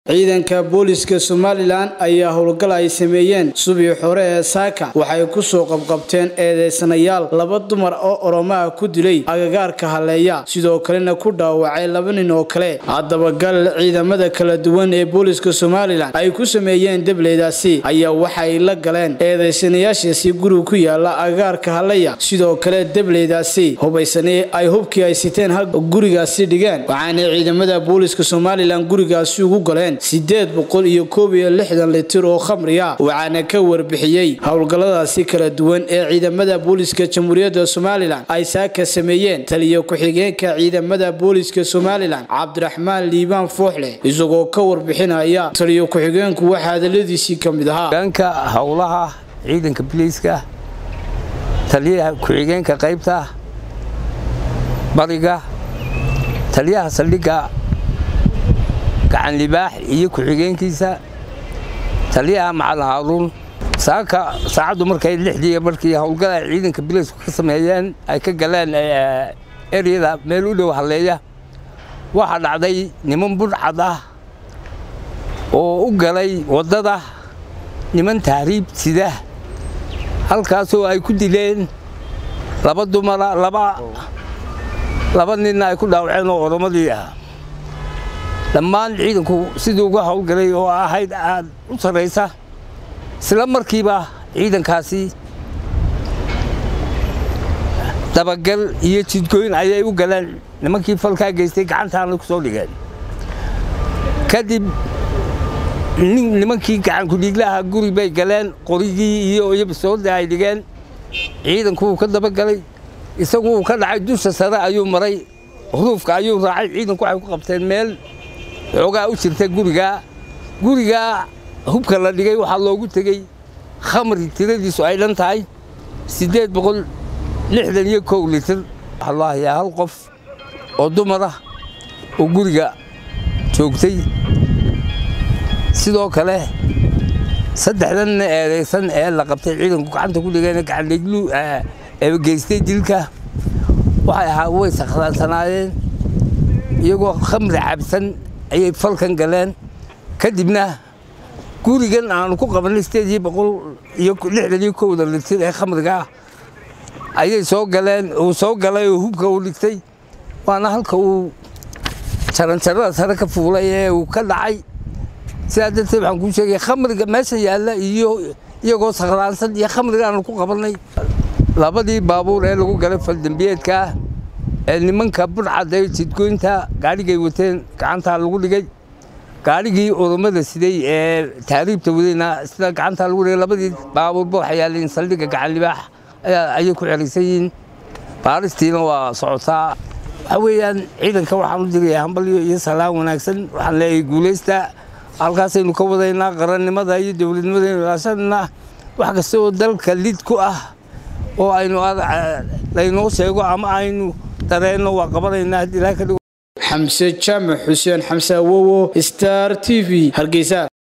ciidanka booliska somalilan ayaa howlgal ay sameeyeen subii hore ee saaka waxay kusoo qabqabteen eedeysanayaal laba dumar oo oromaha ku dilay agagaarka haleeya sidoo kalena ku dhaawacay laba nin oo kale haddaba gal ciidamada kala duwan ee booliska somalilan ay ku sameeyeen debleydaasi ayaa waxay la galeen eedeysanayaashaasi guriga ku yaala agagaarka haleya sidoo kale debleydaasi hubaysani ay hubkii ay siteen hal gurigaasi dhigeen waxaana ciidamada booliska somalilan gurigaasi ugu galeen sideed boqol iyo koob iyo lixdan litir oo khamriya waxaana ka warbixiyey howlgalladaasi kala duwan ee ciidamada booliska jamhuuriyadda somalilan ay saaka sameeyeen taliyo ku-xigeenka ciidamada booliska somalilan cabdiraxmaan liibaan fooxleh isagoo ka warbixinaya taliyo ku-xigeenku waxaa hadaladiisii ka mid ahaa hogaanka howlaha ciidanka biliiska taliyaha ku-xigeenka qaybta bariga taliyaha saldhigga gacan libaax iyo ku-xigeenkiisa taliyaha macalin haaruun saaka saacaddu markay lixdii markii howlgala ciidanka bileysku ka sameeyeen ay ka galeen eryada meel u dhow halleeya waxaa dhacday niman budhcad ah oo u galay waddada niman tahriib sida halkaasoo ay ku dileen laba dumara laba laba ninna ay ku dhaawaceen oo oromadii ah dhammaan ciidanku sidii uga howlgalay oo ahayd aad u sarraysa isla markiiba ciidankaasi dabagal iyo jidgooyn ayay u galeen nimankii falkaa geystay gacantaana ku soo dhigeen kadib nimankii gacankudhiiglaha guri bay galeen qorigii iyo iyobisoodda ay dhigeen ciidanku wuu ka dabagalay isagu uu ka dhacay dusha sare ayuu maray huruufka ayuu raacay ciidanku waxay ku qabteen meel xoogaa u jirta gurigaa gurigaa hubka la dhigay waxaa loogu tegey khamri tiradiisu ay dhan tahay siddeed boqol lixdan iyo kow litir waxaa loo hayaa hal qof oo dumar ah oo guriga joogtay sidoo kale saddexdanna eedaysan ee la qabtay ciidanku gacanta ku dhigeen gacandhiglu ee geystay dilka waxay ahaa way sakhraansanaayeen iyagoo khamri cabsan ayay falkan galeen kadibna gurigan aanu ku qabannay sideed iyo boqol iyo lixdan iyo kowda litir ee khamriga ayay soo galeen uu soo galay oo hubka uu dhigtay waana halka uu jaranjarada sare ka fuulay ee uu ka dhacay sidaa darteed waxaan kuu sheegaya khamriga meesha yaalla iyo iyagoo sakhraansan iyo khamriga aanu ku qabannay labadii baabuur ee lagu galay faldembiyeedka ee nimanka budhcad ee jidgoynta gaadhigay wateen gacantaa lagu dhigay gaadhigii oromada siday ee taariibta wadayna sida gacantaa lagu dhigay labadii baabuurba waxay yaaleen saldhigga gacan libaax ayay ku xeraysan yihiin baaristiina waa socotaa waxaa weeyaan ciidanka waxaan u diraya hambalyo iyo salaan wanaagsan waxaan leeyahay guulaysta halkaasaynu ka wadaynaa qarannimada iyo dowladnimadaynu ilaashanna wax kasta oo dalka lid ku ah oo aynu laynoo sheego ama aynu dareenno waa qabanaynaa ilaa ka dhigo xamse jaamac xuseen xamse awowo star t v hargeysa